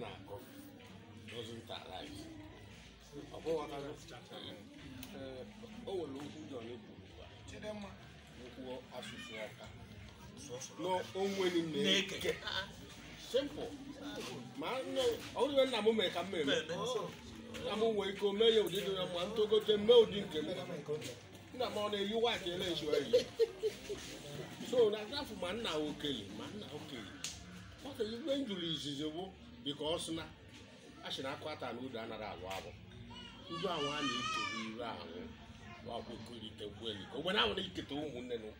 na-akọ doesn't arise ọ bụghị ee o nwere okwu John kwuru gwa okwu asụsụ ọka n'onwere na-eke simple ma nne- ọ bụrụ nna m mere ka m mere nna m nwee ike o mee ya ụdị dị ya mma ntogote mee ụdị nke m nna m ọ na-eyi waịtị ele-ezu eyi so na afọ ma nna okenye ma nna okenye ọka ibe m jụrụ izizi bụ bika ọ sị na a sị na akụ ata na udo anaghị agwụ agwụ ndị ahụ a na-ekere ire ahụ wakwekọrite kweli ogbe na ahụ na-eketa ụmụnne nụ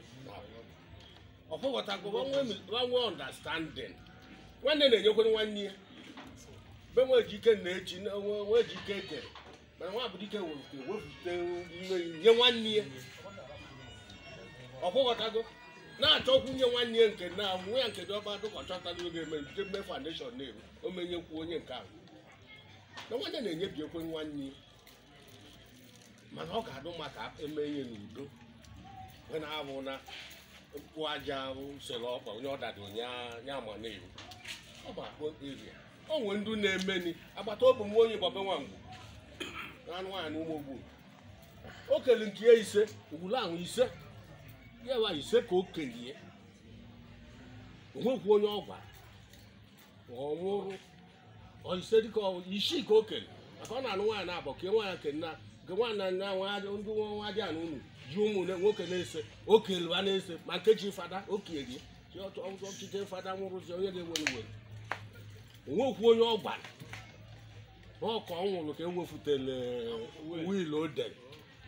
ọfọghọtago nwe ọndastandin nwanne na-enyekwere nwanne ya be nwe ejike na-echi nwe ejike ekere mana nwa bụ dike wefute nye nwanne ya ọfọghọtago na-achọkwu nye nwanne ya nke na nwe ya nke dị ọba dụka ọchọtara oge eme jide mme foundation na-eru o menyekwu onye nke ahụ na nwanne na-enyebiekwe nwanne ya mana ọ ga-adụ maka eme ihe n'udo wee na-abụ na mkpụ aja sere ọkpa onye ọ dada onye anya ama na-eru ọ bụ akpọ eria o nwee ndị na-emeni agbata obi m onye gbabe nwangwu anụ nwaanyị na ụmụ ogbu o kele nke ya ise ugwulu ahụ ise ya wa ise ka o kelie onwekwu onye ọ gwara ọ nwụrụ ọ ise dịka ọ- isii ka o kele maka ọ na-anụ nwaanyị na-abọ ke nwaanyị ke nna nke nwaanyị na nna nwa ndị nwa dị anụ unu ji ụmụ ne- nwoke na-ese o kelewa na-ese ma nkechi fada o kelie chi ọtụ- ọtụ- ọchịchị fada nwụrụzi onye ga-ewere were onwekwu onye ọ gwara n'ọka ọ nwụrụ ka ewefutele wiil o dere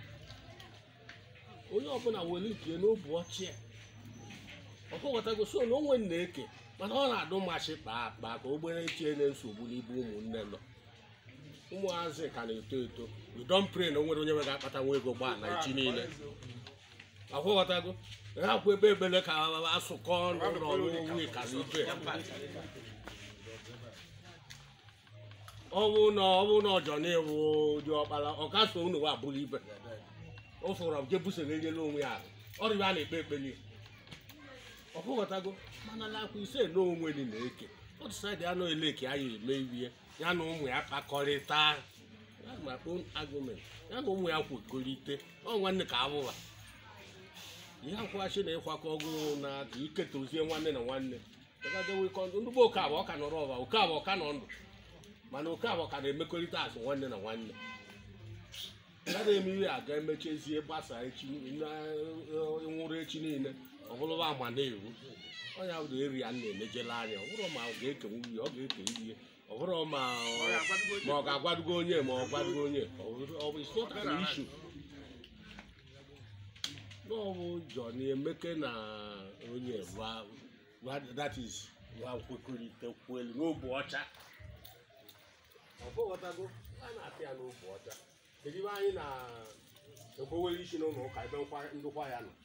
onye ọbụla were nke n'obu ọchị ya ọkọghọtago so na onwe na-eke mana ọ na-adụ mmasị kpaa akpa ka ogbere tie na nsogbu n'ibe ụmụnne nọ ụmụazị ka na-eto eto we don pray na o nwere onye nwere akpata nwa ego gbaa na echi niile akwụghọtago ha kwụ ebe ebele ka asụkọ ọnụ ọnụ ka na ibe ọ bụ na ọ bụ na ọjọ na-ewu dị ọkpara ọ ka so unu wa abụrụ ibe o fụrụ je busoghenyela onwe ya ahụ ọrịa a na-ekpe ekpeli ọkụghọtago mana lakwa ise na onwe dị na-eke otu saịdị anụ eleki anyị eme ihe ya na ụmụ ya kpakọrịta ya ma own argument ya na ụmụ ya kwekọrite ọ nwanne ka abụba ihe akwụghachi na ịkwakọ ọgụ na ka iketozie nwanne na nwanne ndị bụ oke abụọ ka nọrọ ọba oke abụọ ka nọ ndụ mana oke abụọ ka na-emekọrịta azụ nwanne na nwanne agaghị eme ihe a ga-emechezie gbasa echi na- nwụrụ echi niile ọ bụrụba ama na-eru onye bụ eri ya na-emejela anya ọ bụrụ ma ọ ga-ekenwu ihe ọ ga-eke ihe ọ bụrụ ma ma ọ ga-agwadugo onye ma ọ gwadugo onye ọ bụrụ- ọ bụ it's not an issue n'ọbụ Johnny Emeke na onye va- va- that is va kwekọrịta kwelu n'obu ọcha ọ bụghọtago a na-atị ya n'obu ọcha kedu ebe anyị na-ekwowere isi n'ụlọ ụka ebe nkwa- ndụkwa ya nọ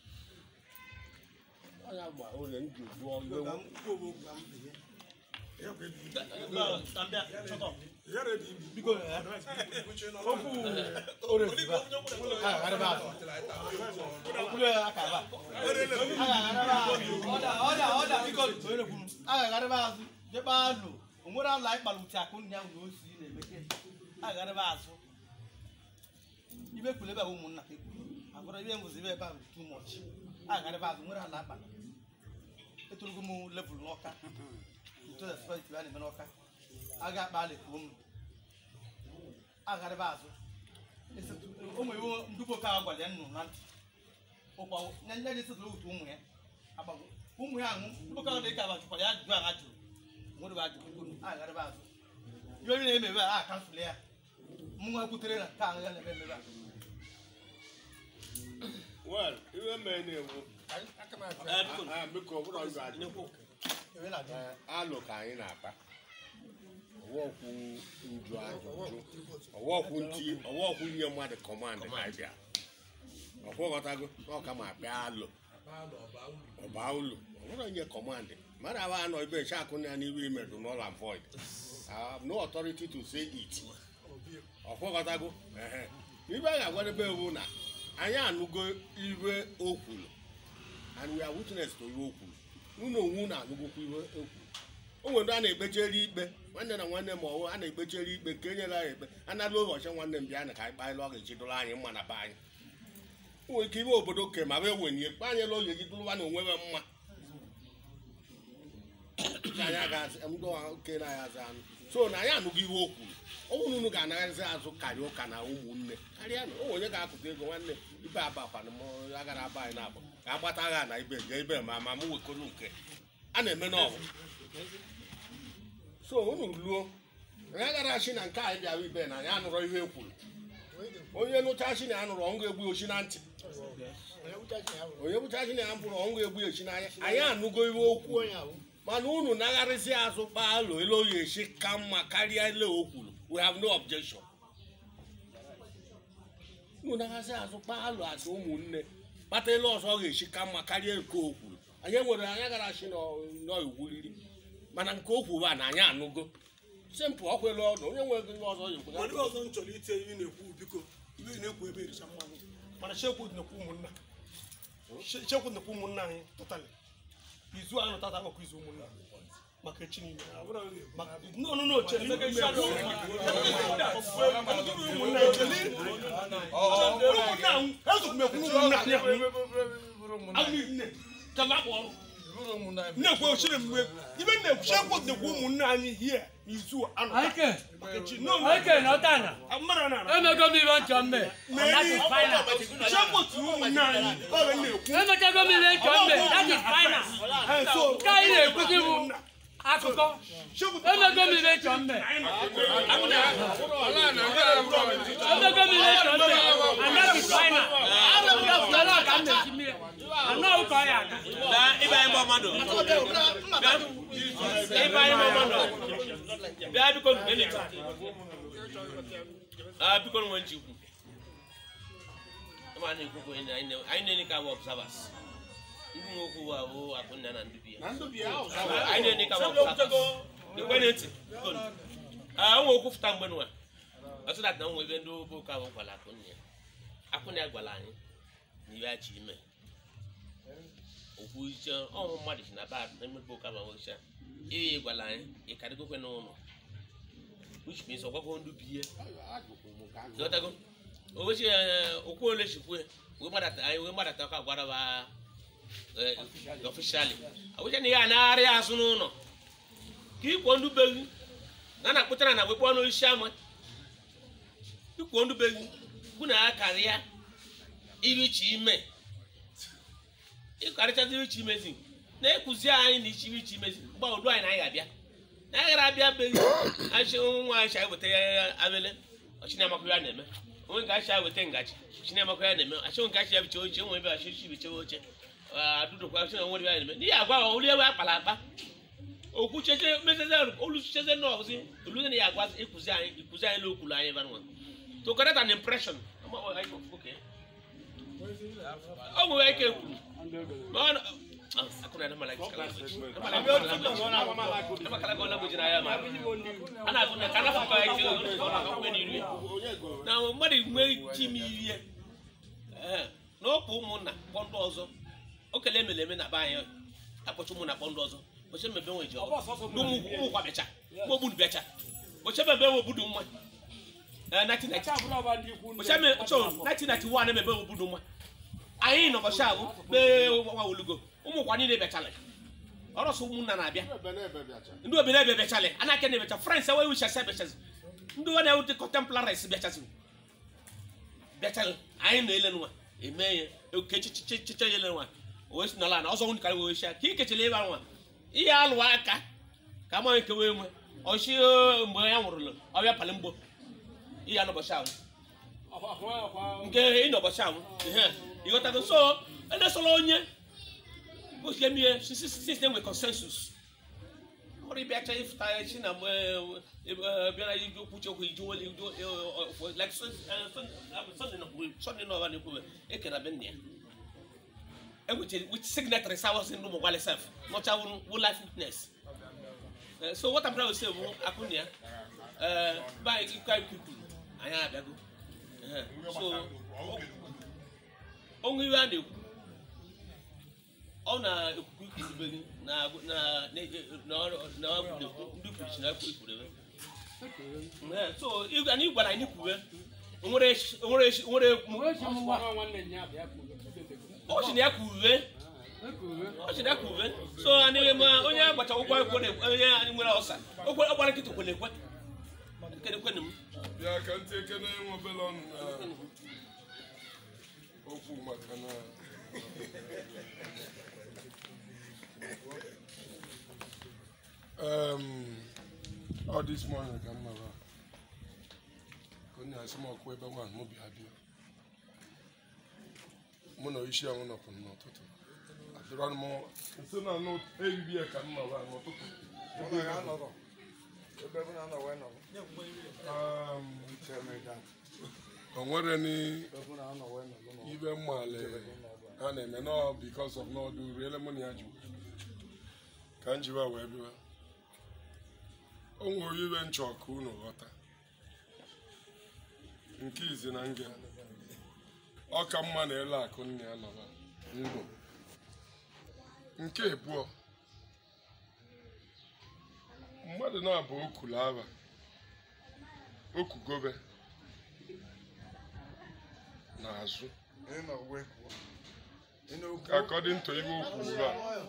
ọ ya gba ole m ji jụọ ihe agagharịba azụ jebe alụ onwere alụ anyị kpara uche akụ nnya na osi na-emeke agagharịba azụ ibe kwuru ebe a bụ ụmụnna ka ekwuru agwara ibe mbụzi ebe ebe a bụ too much agagharịba azụ nwere ala akpara etorogo m level n'ọka nto na spiriti a na-eme n'ọka aga akpa ala ekwuo m agagharịba azụ ụmụ iwu ndụbọ ka gwara ya nnụ na ntị ụkwa nye nye esetụrụ otu ụmụ ya agbago ụmụ ya anwụ ndụbọ ka dị ka abajukwara ya ajụjụ ahụ ajụrụ nwere ajụjụ agagharịba azụ ihe onye na-emebe a a kansụl ya mụ nwa kwutere na ka ahụ ya na-eme emebe a well ihe mere na-ewu Ah, biko ọ bụrụ ọjọ ajụ Ebe na-adị. Eh, alụ ka anyị na-akpa ọwọkwu nju ajụjụ ọwọkwu nti ọwọkwu nye mmadụ kọmandị ka bịa ọkwụghọtago n'ọka ma bịa alụ ọba ụlọ ọ bụrụ nye kọmandị mmadụ aba anọ ebe nche akụ ya n'ihu imedu null and void I have no authority to say it ọkwụghọtago ehe ibe a ga-agwadebe ewu na anyị anụgo iwe o kwuru and we are witness to iwe o kwuru unu onwu na-anụgokwa iwe o kwuru o nwere ndị a na-ekpechere ikpe nwanne na nwanne ma ọwụ a na-ekpechere ikpe nke enyere anyị ekpe anala ụbọchị nwanne m bịa na ka anyị kpanyela ọ ga-eji dụrụ anyị mma na be anyị o nwere ike ime obodo ke ma wee wenye kpanyela oge ji dụrụwa na onwe we mma ka anyị agazi ndị oke na ya azụ anụ so na anyị anụghị ihe o kwuru ọ bụrụ na unu ga-anaghịzi azụ karịa ụka na ụmụnne karịa na o onye ga-akụta ego nwanne ibe abakwana m agara aba anyị na-agba ka a gbata agha na ibe ga ibe ma ma m wekọrọ nke a na-eme n'ọgụ so unu luo anyị agara chi na nke anyị bịara ibe na anyị anụrọ ihe e kwuru onye nụcha chi na ya nụrụ ọngụ egbu ochi na ntị onye bụcha chi na ya bụrụ ọngụ egbu ochi n'anya anyị anụgo ihe okwu mana unu nagharịsị azụ kpaalụ ele oyi esi ka mma karịa ele o kwuru we have no objection unu nagharịsị azụ kpaalụ asị ụmụnne kpata ele ọzọ ọ ga-esi ka mma karịa nke o kwuru anyị nwere anyị gara chi n'iwuriri mana nke o kwuru a na anyị anụgo simpụl ọkwele ọnụ onye nwere ihe ọzọ ya mana ihe ọzọ m chọrọ itinye ihe na-ekwu biko ihe ị na-ekwu ebe ericha mmanụ mana chekwu nnekwu ụmụnna Che- chekwu nnekwu ụmụnna anyị tụtalị izu ahụ tata akụkọ izu ụmụnna maka echi niile Maka- no no no cheli ụmụnna cheli ụmụnna ahụ ezugumekwu ụmụnna anyị ahụ ahụ nne kala akpọ ọrụ nnekwu ochiri mgbe ibe nnekwu chekwu nnekwu ụmụnna anyị hie izu anụ Aike, maka echi no Aike n'ọtana. mmadụ na Emego m ibe nchọ mme. That is final. chekwotu ụmụnne anyị ọ ga na-ekwu Emechego m ibe nchọ mme. That is final. Ee, so Nke anyị na-ekwuzi bụ akụkọ. Emego m ibe nchọ mme. Emego m ibe nchọ mme. And that is final. Lọ́lọ́ ka m na-esi mmiri. Anọ ụkọ ya aka. ibe anyị gba mmadụ ibe anyị gba mmadụ bịa biko gịnị a biko nwe nchikwu ma na-ekwu anyị na-enye ka bụ observers ndị nwe okwu wa bụ akụnna na ndị bi ya anyị na-enye ka bụ observers ekwe na ntị biko nụ. Ah, o nwe okwu fụta mgbe nwa ọtụ dat na nwe ebe ndị obo ka bụ gwara akụnna ya akụnna ya gwara anyị na iwe achị ime okwu iche ọmụ mmadụ si na bad na emepe ụka ma nwecha ihe gwara anyị ịkarịgokwe n'ụlọ which means ọgwagwo ndụ bi ihe ghọtago owechi okwu ole chikwe wee gbadata anyị wee gbadata ka gwara ba ọfishali awecha na ihe a na-arị azụ n'ụlọ ka ikwo ndụ be gị na na-akpụtara na wekpọ n'oisi ama ikwo ndụ be gị bụ na akarịa irichi ime ịkarịchazi ichi imezi na-ekwuzi anyị na ichi ichi imezi mgbe udu anyị na anyị ga-abịa na anyị gara abịa beghị achị nwa anyị cha weta ya abele ọchịnamakwa ya na-eme onwe nke achị weta ngaji ọchịnamakwa ya na-eme achị nke achị ya biche oche onwe ebe achị chi bichewe oche adụdụkwa achị na nwere ya na-eme n'ihi agwa olu ebe akpara akpa okwu cheche meseze olu cheze nọọzi olu na ya agwa ịkụzi anyị ịkụzi anyị n'okwulu anyị ebe nwa to correct an impression okay ọ nwere ike kwuru ma ọ na- Ah, hakuna na malaki kala language. Na malaki kala language. Na makala kala language na ya ma. Ana kuna kana fa ka yake ona ka kweni ri. Na mmadụ nwe ji m ihe. Eh, na ọ bụ ụmụnna kpọndụ ọzọ. O kele emele eme na be anyị. Akpọchi ụmụnna kpọndụ ọzọ. Oche mebe nwe ji ọgụ. N'ụmụ ụmụ kwa becha. Mụ obudu becha. Oche mebe nwe obudu mma. Eh, 1990. Oche me cho 1991 emebe obudu mma. anyị nọ bọchị ahụ kpee nwa olugo ụmụkwa niile bịachala ọrọsọ ụmụnna na-abịa ndị obere ebe bịachala anaka na ebecha frans enweghị wichasị abịachazi ndị ọ na-ewu dị contemplaris bịachazi bịachala anyị na-ele nwa eme ya oke chiche ya ele nwa wee si n'ala na ọzọ nwunye karị wee ka ikechara ebe nwa ihe alụwa aka ka amaghị nke wee nwe ọchị mgbe ya nwụrụlụ ọbịa pali mgbo ihe anụbọchị ahụ nke ịnọbọchị ahụ ihe ịghọtago so edesola onye bụsie mie sistem nwe consensus ọrụ ịbịacha ịfụta echi na mgbe bịara iji okwu chi okwu iji weli like sọnde nọva na-ekwube ekena be nna ya enwechara with signatory sawas ndị ụmụ gwali sef nọcha wụ life witness Eh, so what I'm trying to say bụ akụnụ ya be anyị ikwu anyị kwuru anyị abịago Eh, so onwe iwe a na-ekwu ọ na ekuku ikwurube gị na na na na ndị kwuchi na ikwurube Ee, so ị- anyị gwara anyị kwube onwere echi- onwere echi- onwere ọ sị na ya kwube ọ sị na ya kwube so anyị ma onye agbacha ụkwụ akwụkwọ na onye anyị nwere ọsa okwe ọgbara nkịta kwere ekwe kedekwenụ m bịa ka ntị ekene nwe obele ọnụ na okwu maka na um, all this morning ka m nọrọ ka onye asị m ọkụ ebe nwa mụ bịa bịa mụ na isi anwụ nọkwu n'ụtụtụ adịrọ m nso na anụ ehihie ka m nọrọ n'ụtụtụ Um, o nwere ni ibe mmale a na-eme nọ because of n'ọdụ riele mụ na ya jụ ka m jiwa wee bịa o nwere ibe nchọ ka unu ghọta nke izi na nge ọ ka mma na ele akụ nne ya nọrọ ndụ nke abụọ mmadụ na-abụ okulu aba okugobe n'azụ according to ibe okwu ugbu a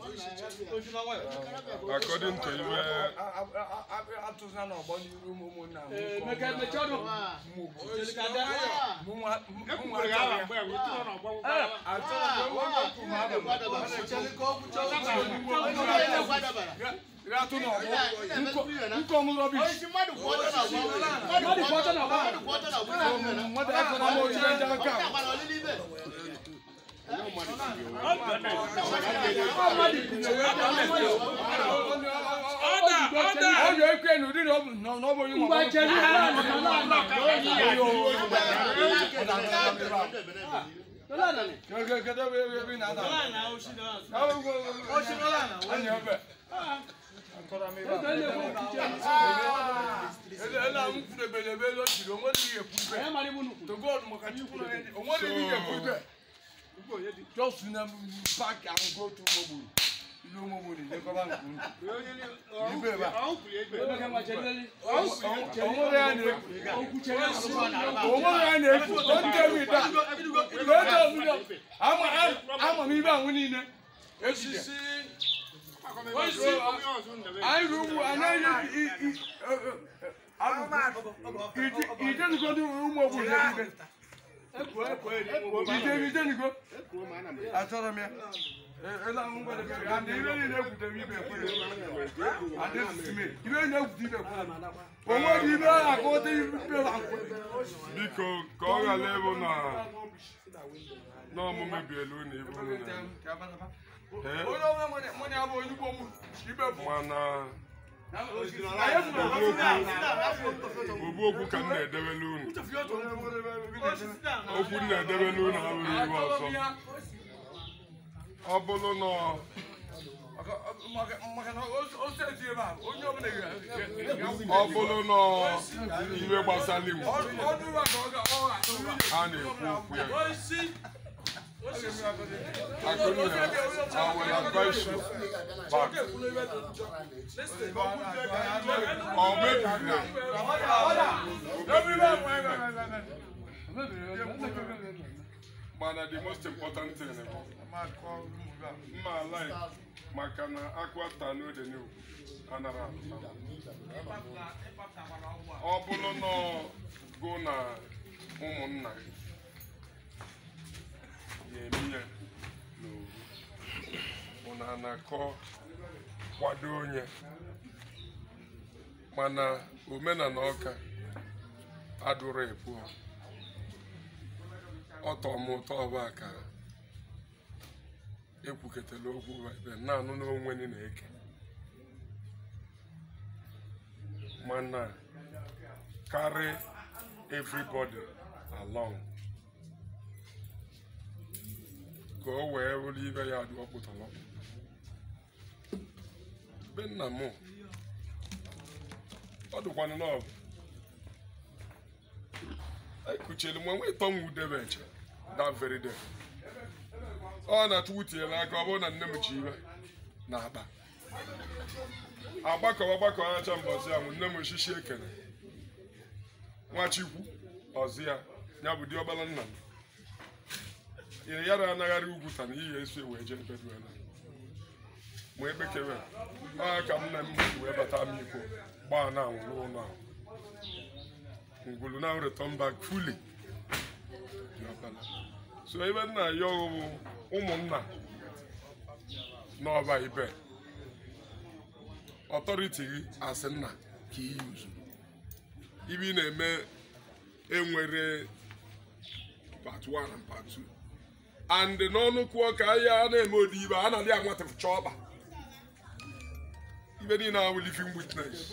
according to ibe Just na back and go to Mobu. Ilu Mobu ni Jacob and Kuru. Ibe ba. Onwere ya na-ekwu. Onwere ya na-ekwu. Don't tell me that. Don't tell me that. Ama ama m ibe ahụ niile. Echiche. Anyị ruru ugwu anaghị ijenugo ndị ụmụ ogbenye niile. Ije ijenugo. Achọrọ m ya. Ele ahụ ngwere gị ga ndị ibe niile ekwutere ibe ekwere. Adịghị ime. Ibe na-ekwute ibe ekwere. O nwere ibe a akọta ibe na nkwere. biko ka ọ ghara ịbụ na n'ọmụmụ bielu na ibu unu na Onye ọbụla nwere mmanya abụ onye ugbo m ibe bụ. mana Anyị obu okwu ka m na-edewelu unu okwu m na-edewelu unu abụghị ibe ọzọ ọ bụrụ na maka na o seti ebe a onye ọbụla ọ bụrụ na iwe gbasara Igbo ọdụ ụwa ka ọ ga ọ ga a na-ekwu okwu ya Akụnna, I will advise you back. Or maybe mana the most important thing bụ mma like maka na akwata n'ode n'ugwu anara apụta. ọ bụrụ na ọ gụ na ụmụnna gị ga-eme ya n'owu ụnụ a na-akọ kwado onye mana omenala ọka adụrụ ebu ọtọ m ụtọ ọba ka ekwuketela okwu ebe na-anụ n'onwe gị na-eke mana carry everybody along ka o wee bụrụ ibe ya dị ọkpụtọrọ be nna m ọ dịkwanụ na ọ bụ ekuchiri m enwe tọ m udebe eche that very day ọ na chukwu tinyere aka ọ bụrụ na nne m ji iwe na akpa agbakọwa gbakọwa acha mbọzi ahụ nne m oshishi ekene nwachikwu ọzọ ya ya bụ diọkpara nna m ire ya na anagharị ugwu ta na iyi esi wee jee ebe duela ma ekpekewe ọ ka m na m ji wee bata m ikwu gbaa na anwụ n'ụlọ ahụ ngwulu now return back fully diọkpara so ebe nna ya ọghụ ụmụnna n'ọba ibe ọtọriti gị asị nna ka iyi uzu ibe ị na-eme enwere part 1 and part 2 and n'ọnụ kwuo ka ahịa a na-eme odi ibe a na-adị anwatịfụcha ọba ibe niile ahụ living witness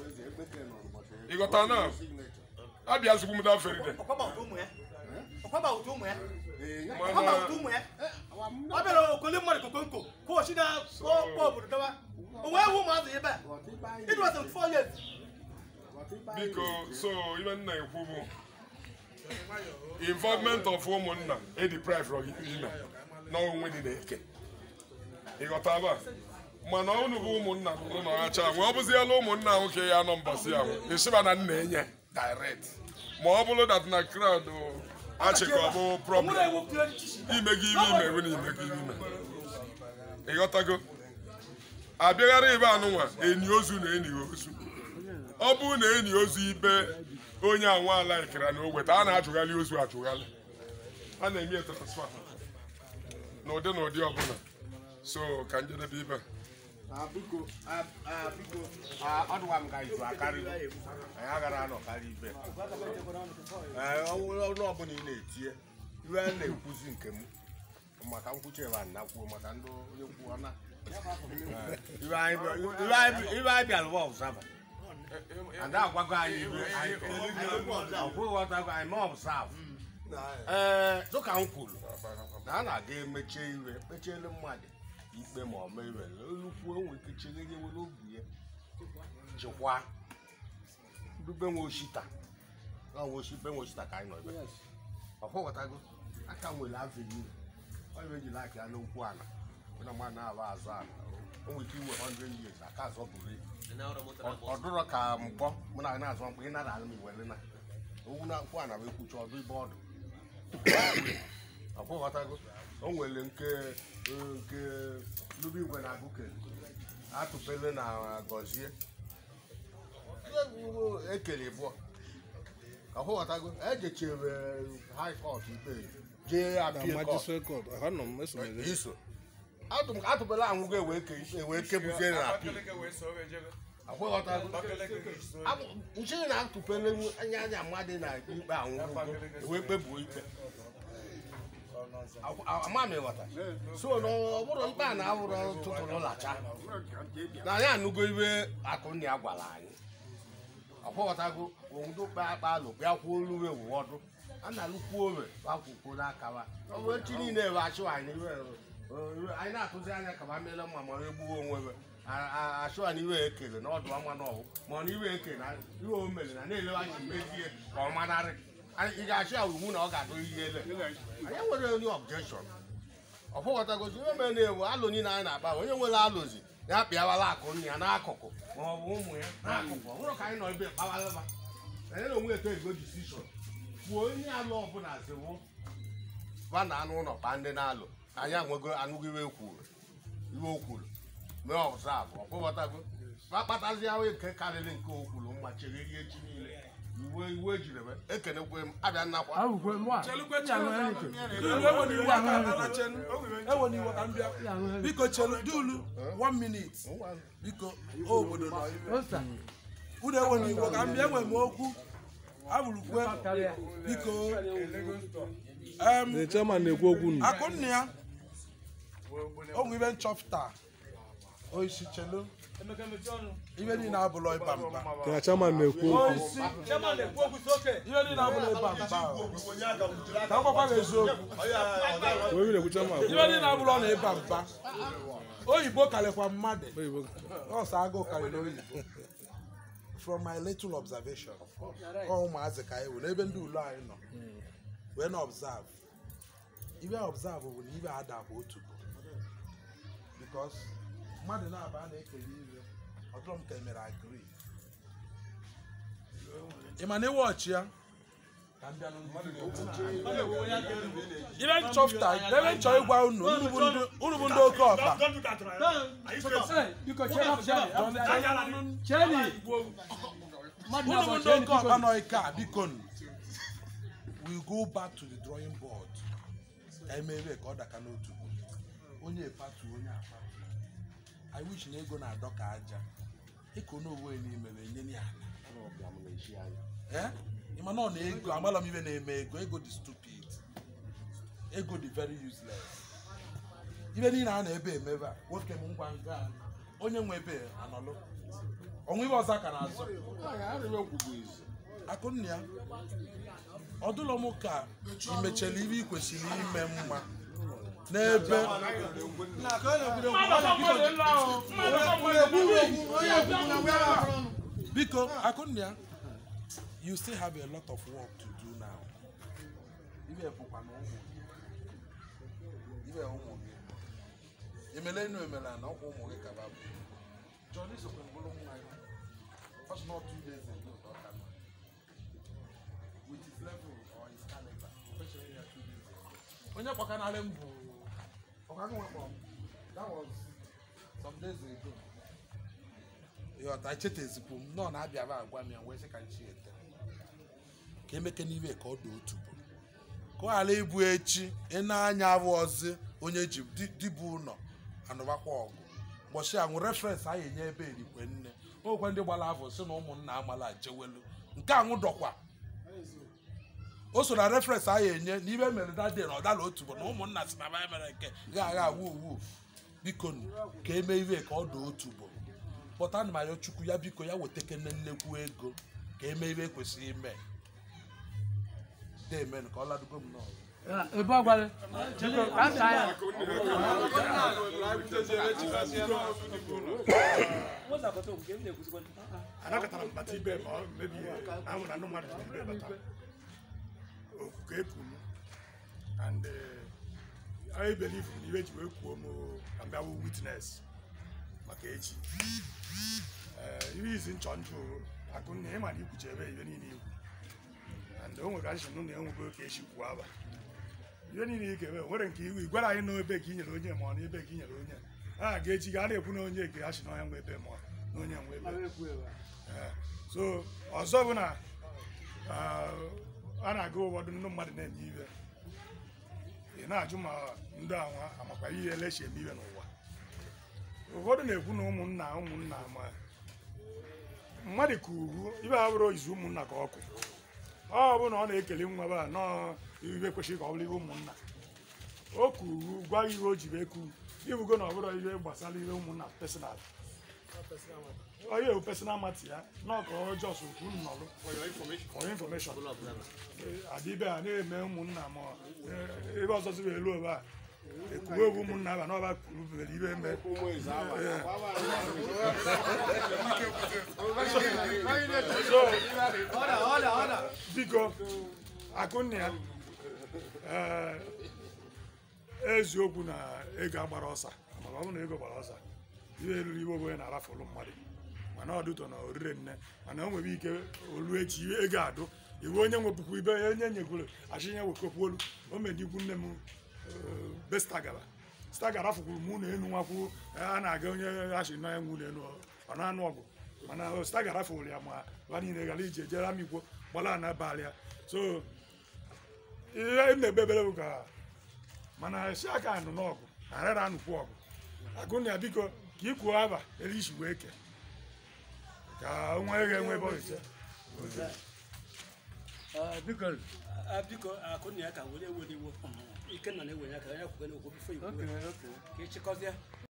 ịghọta na abịa zugbu m daferide ọkwaba ụtụ ụmụ ya ọkwaba ụtụ ụmụ ya ọkwaba mana ụtụ ụmụ ya ọ bịara okole mmadụ kokonko kwụọchi na kpọ obodo dọba o wee hụ ụmụazụ ebe a ịdụ asị 4 years biko so ibe nna ekwu bụ involvement of ụmụnna ediprive ime n'onwe dị na-eke ịghọtaba mana unu bụ ụmụnna ụlọ ọhacha nwe ọ bụziela ụmụnna nwoke ya nọ mbọsị ahụ ịsịba na nna enye direct ma ọ bụrụ dat na crowd achịkọ bụ nwere problem ewepụrụ echichi ime gị ime ime ebe na ime gị ime ịghọtago abịaghara ibe anụnwa enyi ozu na enyi ozu ọ bụrụ na enyi ozu ibe onye anwa ala ikera na oweta a na-ajụghalị ozu ajụghalị a na-eme transfa n'ụdị na ụdị ọbụla so ka njedebe ibe a. Ah, biko ah, ah, biko ah, ọ dịwa m ka izu akarịgo anyị agara anọ karịa ibe Ee, ọ nwere ọrụ ọbụla ị na-etinye iwe a na-ekwuzi nke m maka nkwuchi ebe a na-kwuo maka ndị onye kwuo na Ee, iwe anyị bịa- iwe anyị- iwe anyị bịara bụ ọbụsaba ada agwago anyị iwe anyị ọkwụghị ghọtago anyị ma ọbụsaba ee dịka m kwuru na a na-aga emechie iwe kpechiele mmadụ ikpe ma ọ mee iwe olukwuo nwe ike cheghere were obi ya chịkwa dube nwe oshita na nwe oshi be nwe oshita ka anyị nọ ebe ọkwụghọtago aka nwere avenue ọ bụ ejila aka ya n'okwu ala na mmadụ na-aba azụ ala o nwere ike inwe 100 years aka azọ buru ibu ọ dụrọ ka mkpọ mụ na na-azụ mkpọ ị nara alụ m iwere na owu na nkwụ ana m ekwuchi ọdụ ibe ọdụ ọkwụghọtago o nwere nke nke lubi igwe na agụke atụpele na gọzie ekele bụọ ọkwụghọtago ejechere high court ikpe jee appeal court iso Atụ- atụpele anwụgo ewee ke ewee kebuzie na appeal akwụghọtago nchiri na atụpele anya anya mmadụ na ikpe anwụgo ewee kpebuo ikpe ama m ịghọta so na ọ bụrụ ikpe a na-awụrụ tụtụrụ lacha na anyị anụgo ibe akụnna ya gwara anyị ọkwụghọtago owudo kpe akpa alụ bịa kwuo olu ewu ọdụ a na-alụkwuo owe akwụkwọ n'akawa ọ bụ echi niile ebe achụ anyị iwe iwe- anyị na-atụzi anya ka ma meela mma ma egbuo onwe we achụ anyị iwe ekele na ọdụ ama na ọhụ ma ọ na iwe ekele na iwe o mere na na-elewe anya mezie ka ọ manarị Anyị- ị ga-achụ ya iwu na ọ ga-adụ ihe ele anyị nwere onye objection ọfụghọtagozi ihe mere na-ewu alụ niile anyị na-akpa onye nwere alụzi ya pịawala akụ nna ya n'akụkụ ma ọ bụ ụmụ ya n'akụkụ ọ bụrụ ka anyị nọ ebe kpawalaba anyị na onwe eto ego disishọn kwuo onye alụ ọbụla ziwo ba na anụ ụlọ kpa ndị na-alụ anyị anwego anụgo iwe kwuru iwe o kwuru mee ọbụsabụ ọkwụghọtago ba kpatazi ahụ nke karịrị nke o kwuru mma chegheri echi niile iwe iwe ejiri eme ekenekwe m abịa nnakwa ewe n'iwe ka m bịa biko chelu dulu one minute biko o obodo nọ ibe unu ewe n'iwe ka m bịa enwe m okwu abụrụkwe biko em, The chairman na-ekwu okwu nụ. akụnna ya onwe ibe nchọpụta oisi chelu ibe niile abụlọ ịba mba Ka chairman na-ekwu okwu. oisi ibe niile abụlọ ịba mba ka m gwakwa gị eziokwu Onye na-ekwu chairman ibe niile abụlọ na ịba mba oyibo karịkwa mmadụ Oyibo. ọsọ agụụ karịrị oyibo from my little observation ọ ụmụazị ka anyị were ebe ndị ule anyị nọ wee na observe ibe observe bụ na ibe ada bụ otu bụ because mmadụ na-aba a na-ekele ibe ọdụrụ m ka emere agree ị ma na iwe ọchị ya ka m bịa ibe nchọpụta ebe nchọ ịgwa unu unu bụ ndị- unu bụ ndị oke ọkpa Don't do that, right? Are you crazy? biko chere afọ chere chere mmadụ unu bụ na-abụ ndị chere oke ọkpa nọ ike a biko nụ. we go back to the drawing board ka emebe ka ọ daka n'otu onye patu onye apatu i wish na ego na-adọ ka aja ịkụ n'owe n'imere enye ya Eh? ị ma na ọ na ego agbala m ibe na-eme ego ego dị stupid ego dị very useless ibe niile a na-ebe emebe a nwoke m ngwa nga onye nwe ebe anọlụ ọnwa ibe ọzọ ka na-azụ akụnna ya ọdụlọ m ka imechara ibe ị kwesịrị ime mma n'ebe biko akụnna ya you still have a lot of work to do now ibe bụkwa na ụmụ gị ibe ụmụ gị emele enu emele na ọkwa ụmụ gị kaba bụ Johnny sokwe bụrụ nwa ya That's not two days ago ka ọ ka nọ. with his level or his caliber especially ya two days ago onye kpọkanarị m bụ ọkago nwekpọ m that was some days ago ịghọta echetezikwu m nọ na-abịa ba agwa m ya wee sị ka nchi ete ka emeke n'ibe ka ọ dị otu bụ ka ọ ghara ịbụ echi ị na-anya abụ ọzọ onye ji di- dibụ ụlọ anụbakwa ọgụ ụbọchị a nwụ referensị anyị enye ebe erikwe nne okwe ndị gbara afọ si na ụmụnna amala jewelu nke anwụ dọkwa o so na referensị anyị enye na ibe mere dade na ọdala otu bụ na ụmụnna si na baya mere nke ga agha awu uwu biko nụ, ka eme ibe ka ọ dị otu bụ pụta ana m ayọ chukwu ya biko ya wetakene nnekwu ego ka eme ibe kwesịrị ime demen ka ọ ladugo m n'ọrụ ebe ọgwara biko ka nta ya anakọtara m bata ibe ma ọ mebi ihe ahụ na ndị mmadụ ji ibe bata okwu ka ekwu m and eh, I believe na ibe ji wee kwuo m abịawo witness maka echi Eh, ihe izi nchọ njụ akụnna ịma na ikwuchi ebe ibe niile ikwu and o nwere achị nụ na enwego ka echi kwuo aba ihe niile ike ebe nwere nke iwu igwara anyị na ebe ka i nyere onye ma ọ na ebe ka i nyere onye a ga echi ga a na-ekwu na onye ke achị na onye nwe ebe ma ọ na onye nwe ebe Eh, so ọzọ bụ na ah, a na-aga ụfọdụ ndị mmadụ na-eme ibe ị na-ajụ ma ndị anwa amakwa ihe elechi eme ibe n'ụwa ụfọdụ na-ekwu na ụmụnna ụmụnna ma mmadụ ka ugwu ibe ha bụrụ izu ụmụnna ka ọkụ ọ bụ na ọ na-ekele nwa ba nọọ ibe kwesịrị ka ọ bụrụ ihe ụmụnna o kwuru gwa ihe o ji bụ eku ibugo na ọ bụrụ ihe gbasara ihe ụmụnna personal onye ewu personal mati ya n'ọka ọjọọ so okwu nnọrụ for information adịbe a na-eme ụmụnna ma eh, ebe ọzọ ziri elu ebe a ekwuwe egwu ụmụnna ba n'ọba kwuru bere ibe eme biko akụnna ya eh, eziokwu na ego agbara ọsa maka ọ bụ na ego gbara ọsa ihe eruru ibe onye na-arafụlụ mmadụ mana ọ dụtọ na orire nne mana o nwere ike olu echi iwe ego adụ iwe onye nwepụkwu ibe onye nyekwuru achịnye wekọpụ olu o medikwu nne m eh, be stagara stagara fụkwuru mụ na enu nwakwu a na-aga onye achị nọ ya nwu na enu ọ na-anụ ọgụ mana stagara fụrụ ya ma ba niile gara ije jere amikwo gbara na abalị ya so ihe m na-ekpebere bụ ka mana si aka anụ n'ọgụ arara anụkwu ọgụ agụnụ ya biko ka ikwuo aba elu isi wee ke ka nwa eghe enwe ebe ọ ga-eje biko ah, biko akụnna ya ka were ewere iwo ikenna na-ewenye aka ya kwukwe n'okwu bifo ikwu ka ịchịkọzie